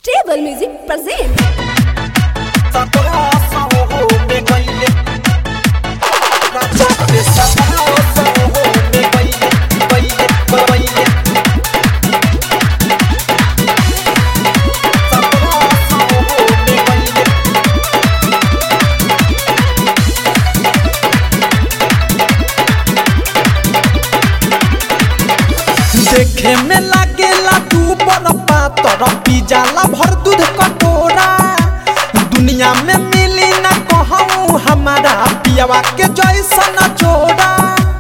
Stable Music presents. देखे में लागेला तू बड़ पातर पी जाला भर दूध कटोरा दुनिया में मिली ना कहूँ हमारा पियावा के जैसन जोड़ा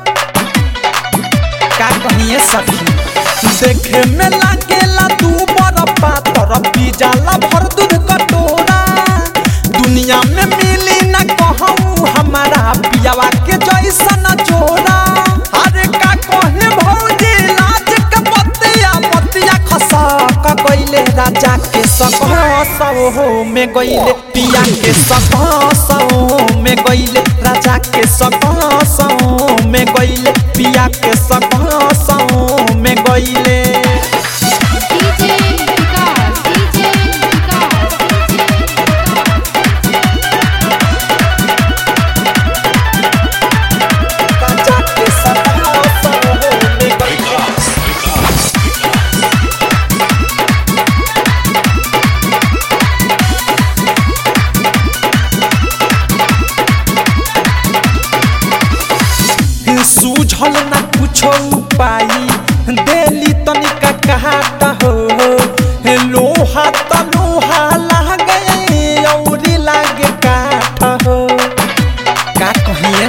का कहिए सखी देखे में लागेला तू बड़ पातर पी जाला भर दूध कटोरा दुनिया में मिली ना कहूँ हमारा पियावा के जैसन जोड़ा अरे का कहे भौजी लाज के पतिया पतिया खसा का गइले राजा के सकहो में गइले पिया के सकहो में गइले राजा के सकहो में गइले पिया के सकहो में गइले DJ Vikas, DJ Vikas, राजा के सकहो में गइले सूझल ना कुछो उपाय देली तनिका कहात हो हे लोहा त लोहा लागे औरी लागे काठ हो का कहिए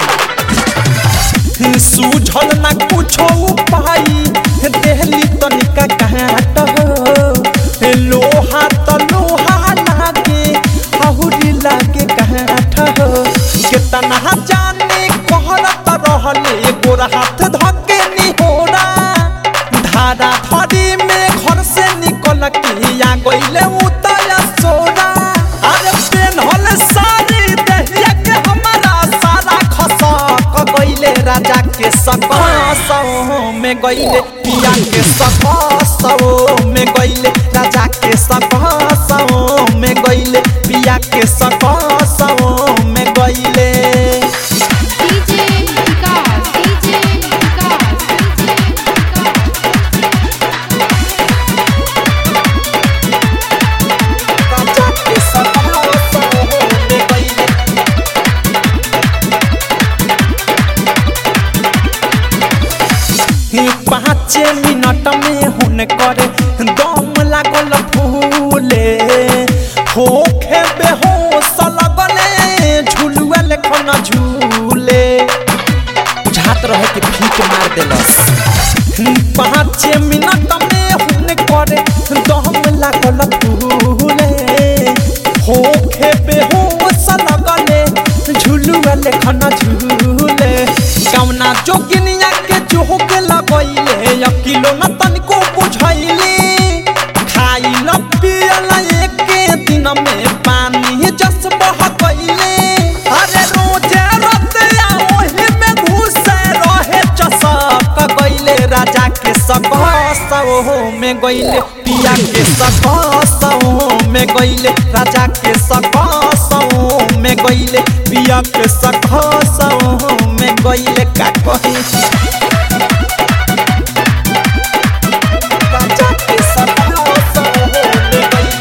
सखी सूझल ना कुछो उपाय देली तनिका कहात हो हे लोहा त लोहा लागे औरी लागे काठ हो केतना जाने कहरत रहले गोर हाथ धके निहोरा धारा धरी में घर से निकल के आ गइले उतया सोरा अरे पेनहल सारी देहिया के हमारा सारा खसक गइले राजा के सकसो में गइले पिया के सकसो में गइले राजा के सकसो में गइले पिया के सकसो में गइले DJ Vikas, DJ Vikas, राजा के सकसो में गइले ही पाँच मिनट में हुन करे दम लागल फूले होखे बेहोश लगले झुलुआ लेखन झूले बुझात रहे कि फीक मार देलस पाँच मिनट में हुन करे दम लागल फूले होखे बेहोश लगले झुलुआ लेखन झूले कौना जोगिनिया के जोग लगैले अकिलो न तनिको बुझैले खाइल पियल एके दिन में पानी जस बह गइले अरे रोजे रतिया ओही में घुसे रहे चसक गइले राजा के सकसो में गइले पिया के सकसो में गइले राजा के सकसो में गइले पिया के सकसो में गइले का कही राजा के सकसो में गइले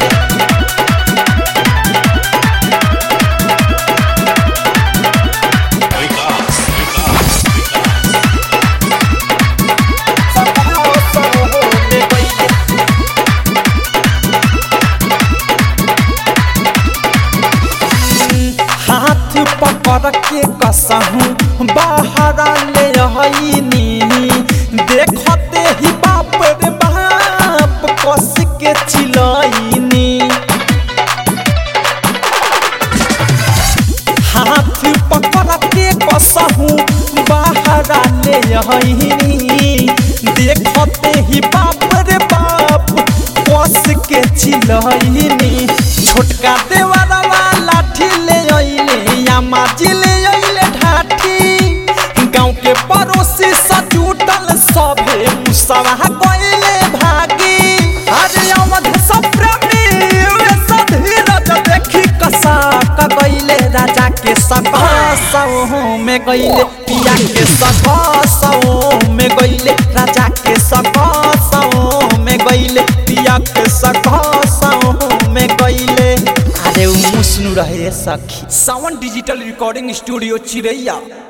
सकसो में गइले हाथ पकड़ के कसहूँ बाहर ले आईनी देखते ही बाप रे बाप कस के चिलैनी हाथ पकड़ के कसहूँ बाहर ले आईनी देखते ही बाप रे बाप कस के चिलैनी छोटका देवरवा लाठी ले अइले या माजी ले अइले ढाठी गाँव के पड़ोसी सा जुटल सभे मुसवा गइले भागी अरे अवध सब प्रेमी सकसों में गईले पिया के सकसों में गईले राजा के सकसों में गईले पिया के सकसों में गईले अरे उ मुस्नु रहे सखी सावन डिजिटल रिकॉर्डिंग स्टूडियो चिरैया